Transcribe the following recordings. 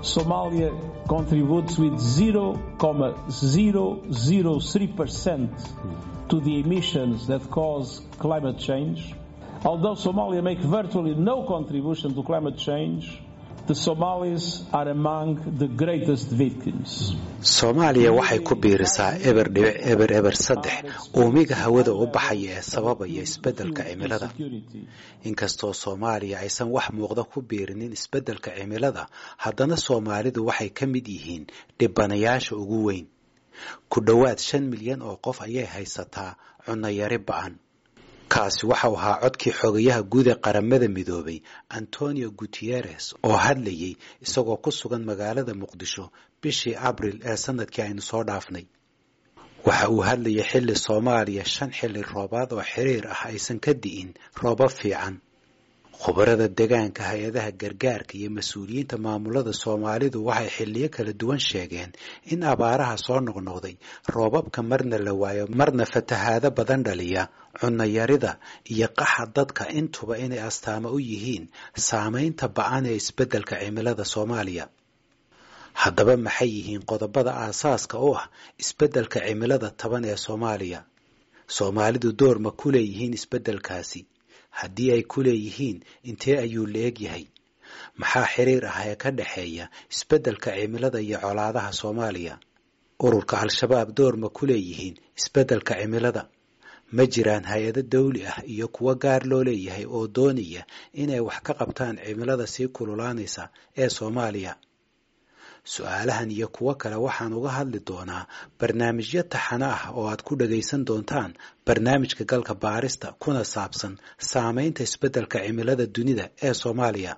Somalia contributes with 0.003% to the emissions that cause climate change. Although Somalia makes virtually no contribution to climate change, the Somalis are among the greatest victims. soomaaliya waxay ku biirisaa eber dhibic eber eber saddex uumiga hawada u baxaya ee sababaya isbeddelka cimilada inkastoo soomaaliya aysan wax muuqda ku biirinin isbeddelka cimilada haddana soomaalidu waxay ka mid yihiin dhibanayaasha ugu weyn ku dhowaad shan milyan oo qof ayay haysataa cunayari ba'an kaasi waxau ahaa codkii xogayaha guud ee qaramada midoobay antonio guteres oo hadlayay isagoo ku sugan magaalada muqdisho bishii abril ee sanadkii aynu soo dhaafnay waxa uu hadlayay xilli soomaaliya shan xilli roobaad oo xiriir ah aysan ka di'in roobab fiican khubarada degaanka hay-adaha gargaarka iyo mas-uuliyiinta maamulada soomaalidu waxay xilliyo kala duwan sheegeen in abaaraha soo noqnoqday roobabka marna la waayo marna fatahaado badan dhaliya cunayarida iyo qaxa dadka intuba inay astaamo u yihiin saamaynta ba-an ee isbeddelka cimilada soomaaliya haddaba maxay yihiin qodobada aasaaska u ah isbeddelka cimilada taban ee soomaaliya soomaalidu door ma ku leeyihiin isbeddelkaasi haddii ay ku leeyihiin intee ayuu la eg yahay maxaa xiriir ah ee ka dhexeeya isbeddelka cimilada iyo colaadaha soomaaliya ururka al-shabaab door ma ku leeyihiin isbeddelka cimilada ma jiraan hay-ado dawli ah iyo kuwo gaar loo leeyahay oo doonaya inay wax ka qabtaan cimilada sii kululaanaysa ee soomaaliya su-aalahan iyo kuwo kale waxaan uga hadli doonaa barnaamijyo taxano ah oo aad ku dhagaysan doontaan barnaamijka galka baarista kuna saabsan saamaynta isbeddelka cimilada dunida ee soomaaliya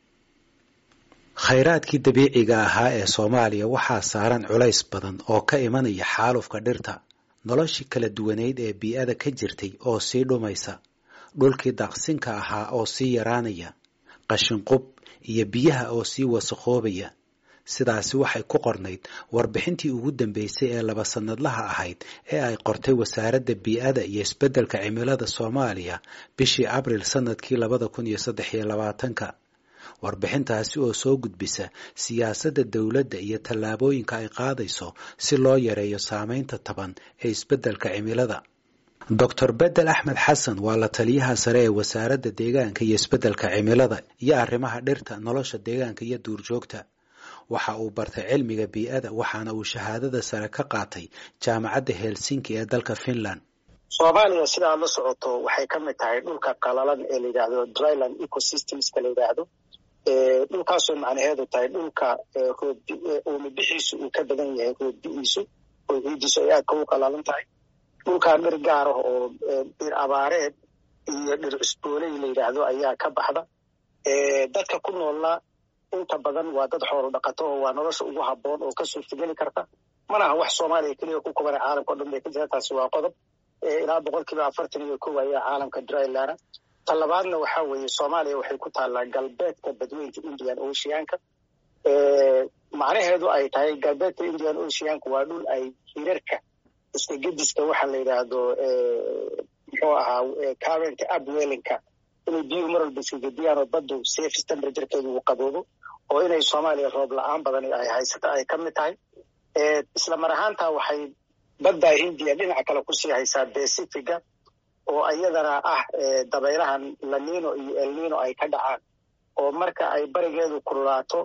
khayraadkii dabiiciga ahaa ee soomaaliya waxaa saaran culays badan oo ka imanaya xaalufka dhirta noloshii kala duwaneyd ee bii-ada ka jirtay oo sii dhumaysa dhulkii daaqsinka ahaa oo sii yaraanaya qashinqub iyo biyaha oo sii wasakhoobaya sidaasi waxay ku qornayd warbixintii ugu dambeysay ee laba sanadlaha ahayd ee ay qortay wasaaradda bii-ada iyo isbeddelka cimilada soomaaliya bishii abril sanadkii labada kun iyo saddex iyo labaatanka warbixintaasi oo soo gudbisa siyaasadda dowladda iyo tallaabooyinka ay qaadayso si loo yareeyo saamaynta taban ee isbeddelka cimilada doctor bedel axmed xasan waa la taliyaha sare ee wasaaradda deegaanka iyo isbeddelka cimilada iyo arrimaha dhirta nolosha deegaanka iyo duurjoogta waxa uu bartay cilmiga bii-ada waxaana uu shahaadada sare ka qaatay jaamacadda helsinki ee dalka finland soomaaliya sida aad la socoto waxay ka mid tahay dhulka qalalan ee la yidhaahdo dryland ecosystemska la yidhaahdo dhulkaasoo macnaheedu tahay dhulka roobuumibixiisu uu ka badan yahay roobbi'iisu oo ciidiisu ay aadka u qalalan tahay dhulkaa dhir gaar ah oo dhir abaareed iyo dhir cusbooley la yidhaahdo ayaa ka baxda dadka ku noolna inta badan waa dad xoolo dhaqato oo waa nolosha ugu habboon oo ka suurtageli karta mana aha wax soomaaliya keliya ku kubana caalamka o dhan bay ka jira taasi waa qodob ilaa boqol kiiba afartan iyo kow ayaa caalamka dryland ta labaadna waxaa weeye soomaaliya waxay ku taallaa galbeedka badweynta indian oceanka macnaheedu ay tahay galbeedka indian oceanka waa dhul ay hirarka iska gediska waxa la yidhaahdo muxuu ahaa current upwellinka inay biyuhu mar walba iska gediyaan oo baddu safe temperaturekeedu uu qaboobo oo inay soomaaliya roob la-aan badan ay haysata ay ka mid tahay isla mar ahaantaa waxay badda hindiya dhinaca kale kusii haysaa pacifiga oo iyadana ah dabaylahan lanino iyo elnino ay ka dhacaan oo marka ay barigeedu kululaato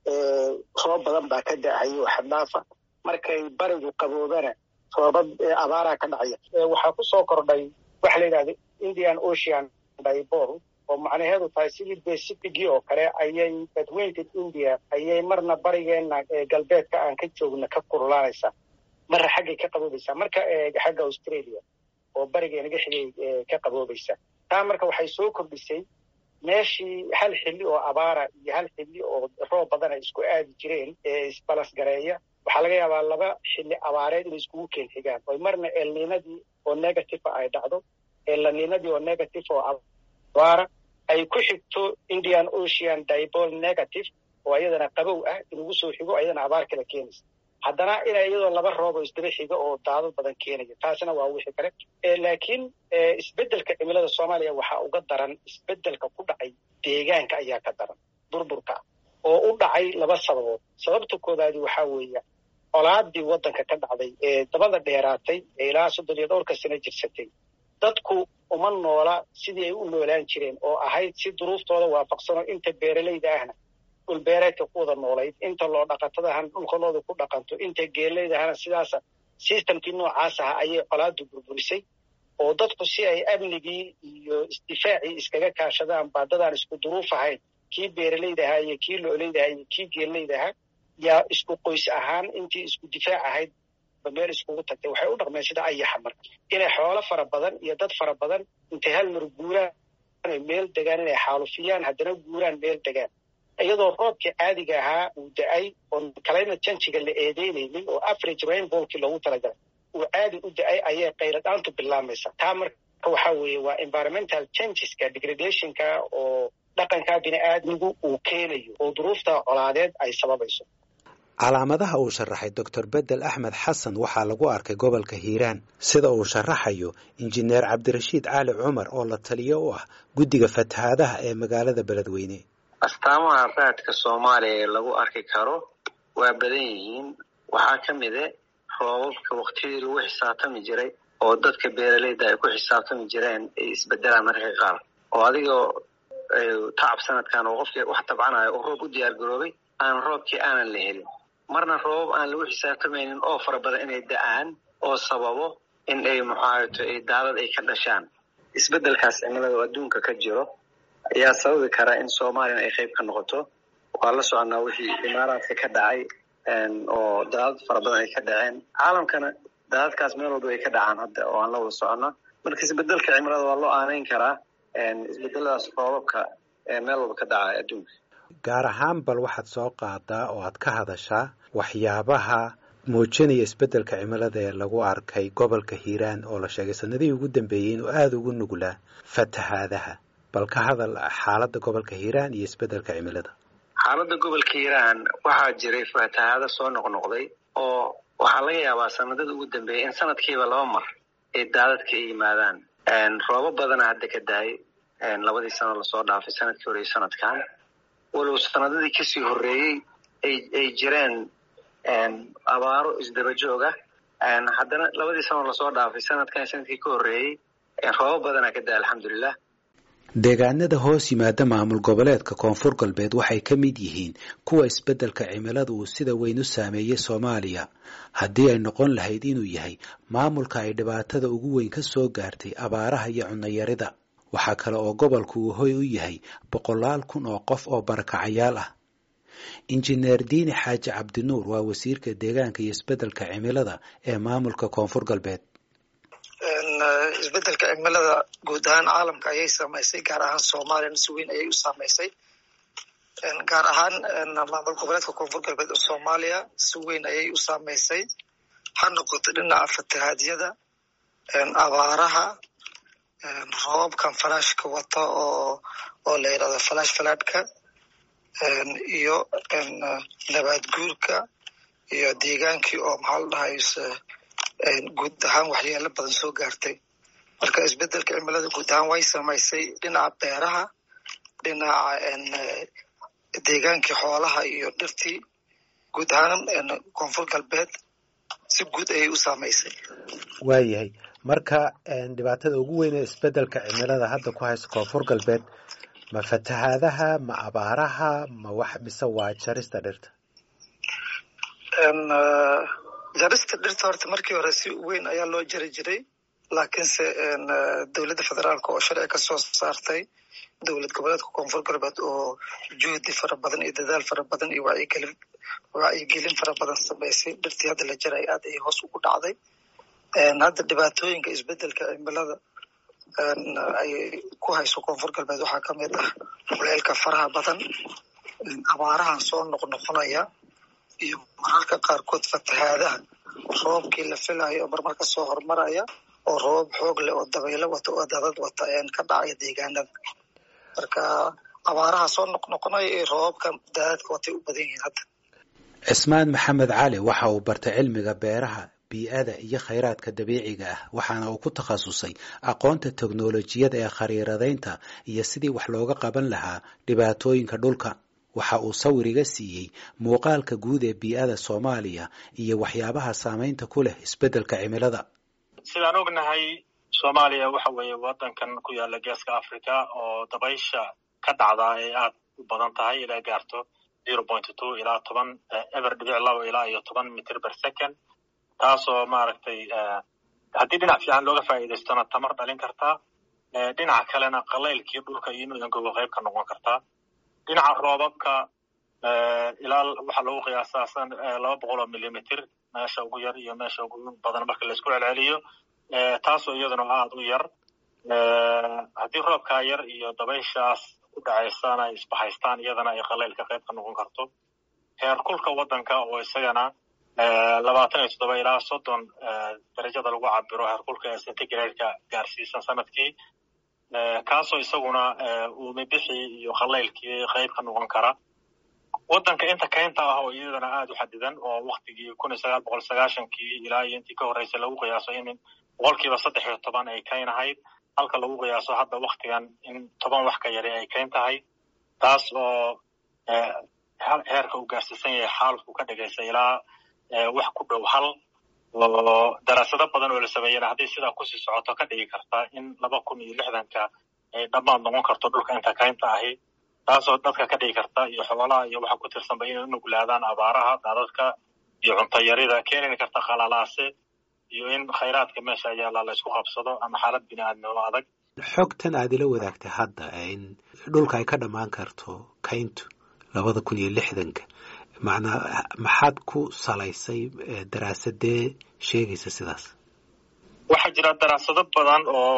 roob badan baa ka da-hayo xaddhaafa markay barigu qaboobana roobab abaaraa ka dhacaya waxaa kusoo kordhay waxa la yidhahda indian ocean dibol oo macnaheedu tahay sidii pacificii oo kale ayay badweynta india ayay marna barigeena galbeedka aan ka joogna ka kululaanaysaa marna xaggay ka qaboobaysaa marka xagga australia oo barigeenaga xigay ka qaboobaysa taa marka waxay soo kordhisay meeshii hal xilli oo abaara iyo hal xilli oo roob badan ay isku aadi jireen ee isbalasgareeya waxaa laga yaabaa laba xilli abaareed inay iskugu keen xigaan oo marna elninadii oo negative ay dhacdo elninadii oo negative oo abaara ay ku xigto indian ocean dibol negative oo iyadana qabow ah inugu soo xigo iyadana abaar kala keenaysa haddana ina iyadoo laba roob oo isdaba xiga oo daadad badan keenaya taasina waa wixii kale laakiin isbeddelka cimilada soomaaliya waxaa uga daran isbeddelka ku dhacay deegaanka ayaa ka daran burburka oo u dhacay laba sababood sababta koobaadi waxaa weeya colaadii waddanka ka dhacday ee dabada dheeraatay ee ilaa soddon iyo dhowrka sano jirsatay dadku uma noola sidii ay u noolaan jireen oo ahayd si duruuftooda waafaqsanoo inta beeralayda ahna dhulbeereedka ku wada noolayd inta loo dhaqatada ahna dhulkalooda ku dhaqanto inta geelayda ahna sidaasa sistamkii noocaas aha ayay colaadu burburisay oo dadku si ay amnigii iyo isdifaacii iskaga kaashadaan baadadaan isku duruuf ahayn kii beeralayda ahaa iyo kii loolayda ahaa iyo kii geelayda ahaa yaa isku qoys ahaan intii isku difaac ahayd ba meel iskugu tagtay waxay u dhaqmeen sida ayaxa marka inay xoolo fara badan iyo dad fara badan intay hal mar guuraan ay meel degaan inay xaalufiyaan haddana guuraan meel degaan iyadoo roobkii caadiga ahaa uu da-ay oon climate changiga la eedeynaynin oo average rainfallkii loogu talagalay uu caadi u da-ay ayay qayladhaantu bilaamaysa taa marka waxaa weeye waa environmental changeska degradationka oo dhaqanka bini-aadmigu uu keenayo oo duruufta colaadeed ay sababayso calaamadaha uu sharaxay doctor bedel axmed xasan waxaa lagu arkay gobolka hiiraan sida uu sharaxayo injineer cabdirashiid cali cumar oo la taliyo u ah guddiga fatahaadaha ee magaalada beledweyne astaamaha raadka soomaaliya ee lagu arki karo waa badan yihiin waxaa ka mide roobabka waktiyadii lagu xisaabtami jiray oo dadka beeralayda ay ku xisaabtami jireen ay isbedelaan mararka qaar oo adigoo tacab sanadkan oo qofkii wax tabcanayo oo roob u diyaar garoobay aan roobkii aanan la helin marna roobab aan lagu xisaabtamaynin oo fara badan inay da-aan oo sababo in ay muxaato daadad ay ka dhashaan isbedelkaas cimilada oo adduunka ka jiro ayaa sababi kara in soomaaliyana ay qayb ka noqoto waa la soconaa wixii imaaraadka ka dhacay oo daadad fara badan ay ka dhaceen caalamkana daadadkaas meel walba ay ka dhacaan hadda oo aan la wada socona marka isbedelka cimilada waa loo aanayn karaa isbedeladaas roobabka meel walba ka dhacaya adduunka gaar ahaan bal waxaad soo qaadaa oo aad ka hadashaa waxyaabaha muujinaya isbeddelka cimilada ee lagu arkay gobolka hiiraan oo la sheegay sanadihii ugu dambeeyey inuu aada ugu nuglaa fatahaadaha bal ka hadal xaaladda gobolka hiiraan iyo isbeddelka cimilada xaaladda gobolka hiiraan waxaa jiray fatahaado soo noqnoqday oo waxaa laga yaabaa sanadada ugu dambeeyay in sanadkiiba laba mar ay daadadka ay yimaadaan roobo badana hadda ka dahay labadii sano lasoo dhaafay sanadkii hore iyo sanadkan walow sanadadii kasii horreeyey ay jireen abaaro isdaba jooga haddana labadii sano lasoo dhaafay sanadkan sanadkii ka horreeyey roobo badanaa ka dahay alxamdulilah deegaanada hoos yimaada maamul goboleedka koonfur galbeed waxay ka mid yihiin kuwa isbeddelka cimilada uu sida weyn u saameeyey soomaaliya haddii ay noqon lahayd inuu yahay maamulka ay dhibaatada ugu weyn ka soo gaartay abaaraha iyo cunnayarida waxaa kale oo gobolku uu hoy u yahay boqolaal kun oo qof oo barakacayaal ah injineer diini xaaji cabdinuur waa wasiirka deegaanka iyo isbeddelka cimilada ee maamulka koonfur galbeed isbedelka cimilada guud ahaan caalamka ayay saamaysay gaar ahaan soomaaliyana si weyn ayay u saamaysay gaar ahaan maamul goboleedka koonfur galbeed oo soomaaliya si weyn ayay u saamaysay ha noqoto dhinaca fatahaadyada abaaraha roobabkan falaashka wata oo oo la yidhahdo falaash falaadhka iyo nabaad guurka iyo deegaankii oo maxaa la dhahayse guud ahaan waxyeelo badan soo gaartay marka isbedelka cimilada guud ahaan way samaysay dhinaca beeraha dhinaca deegaankii xoolaha iyo dhirtii guud ahaan koonfur galbeed si guud ayay u saamaysay waayahay marka dhibaatada ugu weyn ee isbeddelka cimilada hadda ku haysta koonfur galbeed ma fatahaadaha ma abaaraha ma wax mise waa jarista dhirta jarista dhirta horta markii hore si weyn ayaa loo jari jiray laakiinse dowladda federaalka oo sharci ka soo saartay dowlad goboleedka koonfur galbeed oo juhdi fara badan iyo dadaal fara badan iyo wacyigelin wacyigelin fara badan samaysay dhirtii hadda la jaray aad ayay hoos ugu dhacday hadda dhibaatooyinka isbedelka cimilada ay ku hayso koonfur galbeed waxaa ka mid ah kuleelka faraha badan abaarahan soo noqnoqonaya iyo mararka qaarkood fatahaadaha roobkii la filayo oo marmar ka soo hormaraya oo roobab xoog leh oo dabaylo wata oo dadad wata ka dhacaya deegaanada marka abaaraha soo noqnoqonaya iyo roobabka daadadka watay u badan yihiin hadda cismaan maxamed cali waxa uu bartay cilmiga beeraha bii'ada iyo khayraadka dabiiciga ah waxaana uu ku takhasusay aqoonta teknolojiyada ee khariiradaynta iyo sidii wax looga qaban lahaa dhibaatooyinka dhulka waxa uu sawir iga siiyey muuqaalka guud ee bii'ada soomaaliya iyo waxyaabaha saamaynta ku leh isbeddelka cimilada sidaan ognahay soomaaliya waxa weeye waddankan ku yaala geeska africa oo dabaysha ka dhacdaa ay aad u badan tahay ilaa gaarto zero point two ilaa toban eber dhibic labo ilaa iyo toban mitr per second taasoo maaragtay haddii dhinac fiican looga faa'iidaystona tamar dhalin kartaa dhinaca kalena qalaylkii dhulka iyo inuu engogo qayb ka noqon kartaa dhinaca roobabka ilaa waxaa lagu qiyaasaa laba boqol oo millimitr meesha ugu yar iyo meesha ugu badan marka laisku celceliyo taasoo iyaduna aada u yar haddii roobkaa yar iyo dabayshaas ku dhacaysana ay isbahaystaan iyadana ay qalaylka qayb ka noqon karto heer kulka waddanka oo isagana labaatan iyo toddoba ilaa soddon darajada lagu cabiro heerkulka ee centigrade-ka gaarsiisan sanadkii kaasoo isaguna uumibixii iyo qalaylkii qayb ka noqon kara waddanka inta kaynta ah oo iyadana aada u xadidan oo waktigii kun iyo sagaal boqol sagaashankii ilaa iyo intii ka horreysay lagu qiyaaso in boqolkiiba saddex iyo toban ay kayn ahayd halka lagu qiyaaso hadda waktigan in toban wax ka yari ay kayn tahay taas oo heerka uu gaarsiisan yahay xaalku ka dhigaysa ilaa wax ku dhow hal oo daraasado badan oo la sameeyana hadday sidaa kusii socoto ka dhigi karta in laba kun iyo lixdanka ay dhammaad noqon karto dhulka inta kaynta ahi taasoo dadka ka dhigi karta iyo xoolaha iyo waxa ku tirsanba inay u nuglaadaan abaaraha daadadka iyo cuntayarida keenini karta qalalaase iyo in khayraadka meesha yaalla la isku qabsado ama xaalad bini aadnimo adag xogtan aad ila wadaagtay hadda in dhulka ay ka dhammaan karto kayntu labada kun iyo lixdanka macnaa maxaad ku salaysay daraasadee sheegaysa sidaas waxaa jira daraasado badan oo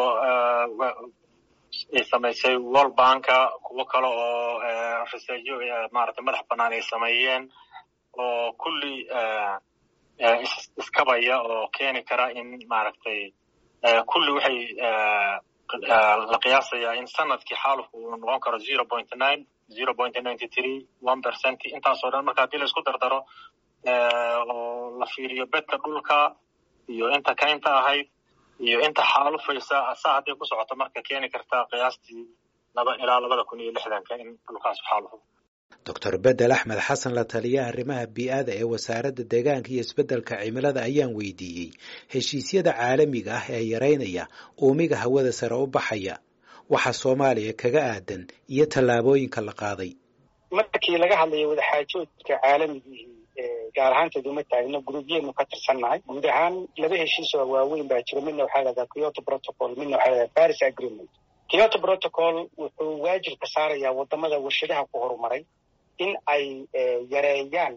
ay samaysay world banka kuwo kale oo researyo maarata madax bannaan ay sameeyeen oo kulli iskabaya oo keeni kara in maaragtay kulli waxay la qiyaasayaa in sanadkii xaalufku uu noqon karo zero point nine zero point ninety three one percent intaasoo dhan marka haddii la isku dardaro oo la fiiriyo bedka dhulka iyo inta kaynta ahayd iyo inta xaalufaysa saa hadday ku socoto marka keeni kartaa qiyaastii laba ilaa labada kun iyo lixdanka in dhulkaas xaalufo doctor bedel axmed xasan la taliya arrimaha bii'ada ee wasaaradda deegaanka iyo isbeddelka cimilada ayaan weydiiyey heshiisyada caalamiga ah ee yaraynaya uumiga hawada sare u baxaya waxa soomaaliya kaga aadan iyo tallaabooyinka la qaaday markii laga hadlayo wadaxaajoodka caalamigii gaar ahaanteed uma taagno guruubyeenu ka tirsannahay guud ahaan laba heshiis oo waaweyn baa jiro midna waxaa lahahdaa kyoto protocol midna waxaa lahahdaa paris agreement kyoto protocol wuxuu waajib ka saarayaa wadamada warshadaha ku horumaray in ay yareeyaan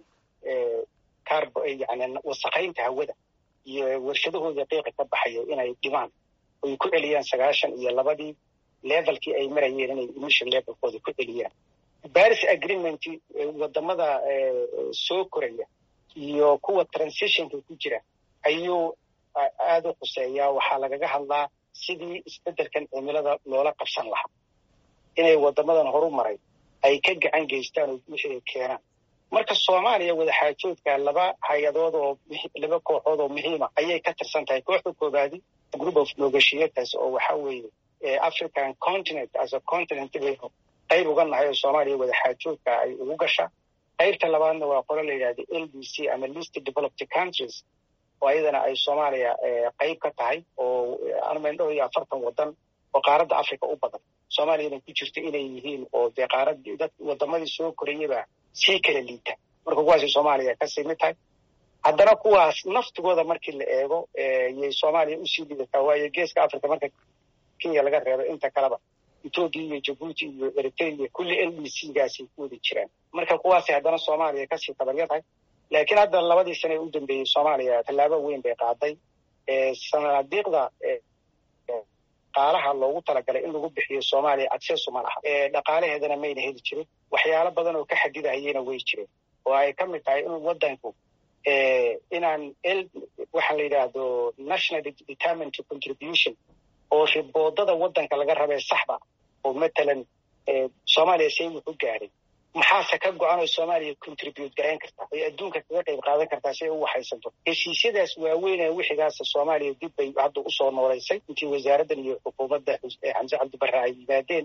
yani wasakaynta hawada iyo warshadahooda qiiqa ka baxayo inay dhimaan oy ku celiyaan sagaashan iyo labadii levelkii ay marayeen inay emission levelkooda ku celiyaan paris agreement wadamada soo koraya iyo kuwa transitionka ku jira ayuu aada u khuseeyaa waxaa lagaga hadlaa sidii isbeddelkan cimilada loola qabsan lahaa inay wadamadan horu maray ay ka gacan geystaan oo wixii ay keenaan marka soomaaliya wadaxaajoodka laba hay-adood oo laba kooxood oo muhiima ayay ka tirsan tahay kooxda koobaadi group of negotiators oo waxa weeye african continent as a continent baynu qayb uga nahay oo soomaaliya wadaxaajoodka ay ugu gashaa qaybta labaadna waa qolo la yidhahda l d c ama list developed countries oo ayadana ay soomaaliya qayb ka tahay oo armendhow iyo afartan wadan oo qaaradda africa u badan soomaaliyana ku jirta inay yihiin oo dee qaaradii dad wadamadii soo korayaba sii kala liita marka kuwaasay soomaaliya kasii mid tahay haddana kuwaas naftigooda markii la eego yay soomaaliya usii lidataa waayo geeska africa marka kenya laga reebo inta kaleba ethoopia iyo jabuuti iyo eritrea kulli l d c gaasay ku wada jiraan marka kuwaasay haddana soomaaliya kasii tabarya tahay laakiin hadda labadii sane u dambeeyey soomaaliya tallaabo weyn bay qaaday sanadiiqda dhaqaalaha loogu talagalay in lagu bixiyo soomaaliya adseesu ma laha dhaqaalaheedana mayna heli jirin waxyaalo badan oo ka xadidahayena way jireen oo ay ka mid tahay in wadanku inaan waxa la yidhaahdo national determined contribution oo riboodada wadanka laga rabee saxda oo matalan soomaaliya say wuxu gaadhay maxaase ka go-an oo soomaaliya contribute garayn kartaa ay adduunka kaga qayb qaadan kartaa si ay u waxaysanto heshiisyadaas waaweyn ee wixigaasa soomaaliya dib bay hadda usoo noolaysay intii wasaaraddan iyo xukuumadda xamse cabdibarre ay yimaadeen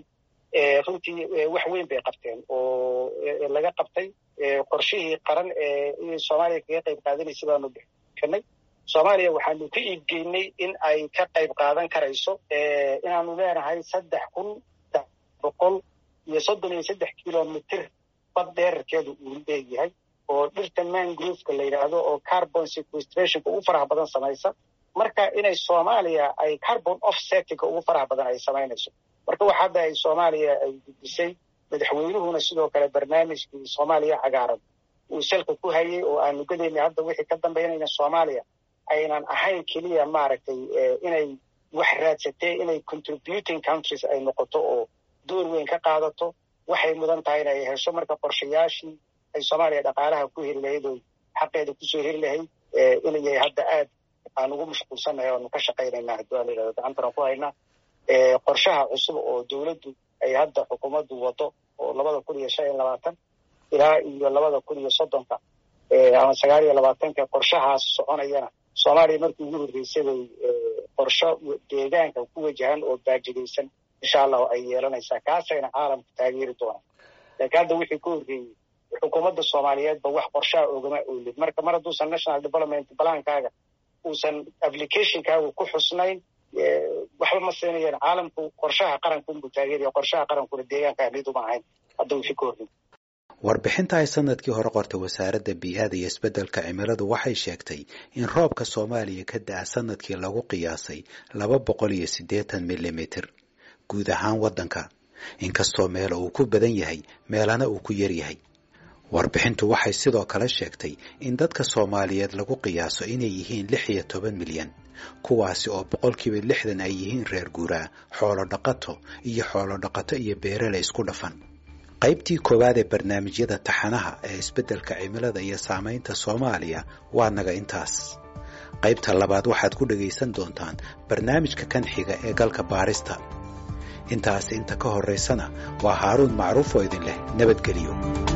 runtii wax weyn bay qabteen oo laga qabtay qorshihii qaran ee soomaaliya kaga qayb qaadanaysa baanu bixinay soomaaliya waxaanu ka iibgeynay in ay ka qayb qaadan karayso inaanu leenahay saddex kun boqol iyo soddon iyo saddex kilomitr bad dheerarkeedu uu leeyahay oo dhirta mangrooveka la yidhaahdo oo carbon sequestrationka ugu faraha badan samaysa marka inay soomaaliya ay carbon offsettinga ugu faraha badan ay samaynayso marka wax hadda ay soomaaliya ay gudisay madaxweynuhuna sidoo kale barnaamijkii soomaaliya cagaaran uu salka ku hayay oo aanu gadaynay hadda wixii ka dambaynayna soomaaliya aynan ahayn keliya maaragtay inay wax raadsatee inay contributing countries ay noqoto oo door weyn ka qaadato waxay mudan tahay in ay hesho marka qorshayaashii ay soomaaliya dhaqaalaha ku heli lahayd oo xaqeeda kusoo heli lahayd inay hadda aad aan ugu mashquulsannahay oanu ka shaqaynayna haddii aan layidhahdo gacantana ku haynaa qorshaha cusub oo dowladdu ay hadda xukuumaddu wado oo labada kun iyo shan iyo labaatan ilaa iyo labada kun iyo soddonka ama sagaal iyo labaatanka qorshahaas soconayana soomaaliya markii ugu horreysay bay qorsho deegaanka ku wajahan oo baajidaysan insha allahu ay yeelanaysaa kaasayna caalamku taageeri doonaan laakiin hadda wixii ka horreeyey xukuumadda soomaaliyeedba wax qorshaha ogama oolin marka mar hadduusan national development balaankaaga uusan applicationkaaga ku xusnayn waxba ma siinayaan caalamku qorshaha qaranka unbuu taageeraya qorshaha qarankuna deegaanka mid uma ahayn hadda wixii ka horreeyey warbixinta ay sanadkii hore qortay wasaaradda bii'ada iyo isbeddelka cimiladu waxay sheegtay in roobka soomaaliya ka da'a sanadkii lagu qiyaasay laba boqol iyo siddeetan milimitir guud ahaan waddanka inkastoo meela uu ku badan yahay meelana uu ku yar yahay warbixintu waxay sidoo kale sheegtay in dadka soomaaliyeed lagu qiyaaso inay yihiin lix iyo toban milyan kuwaasi oo boqolkiiba lixdan ay yihiin reer guuraa xoolo dhaqato iyo xoolo dhaqato iyo beerale isku dhafan qaybtii koowaad ee barnaamijyada taxanaha ee isbeddelka cimilada iyo saamaynta soomaaliya waa naga intaas qaybta labaad waxaad ku dhegaysan doontaan barnaamijka kan xiga ee galka baarista intaas inta ka horraysana waa haaruun macruuf oo idin leh nabadgeliyo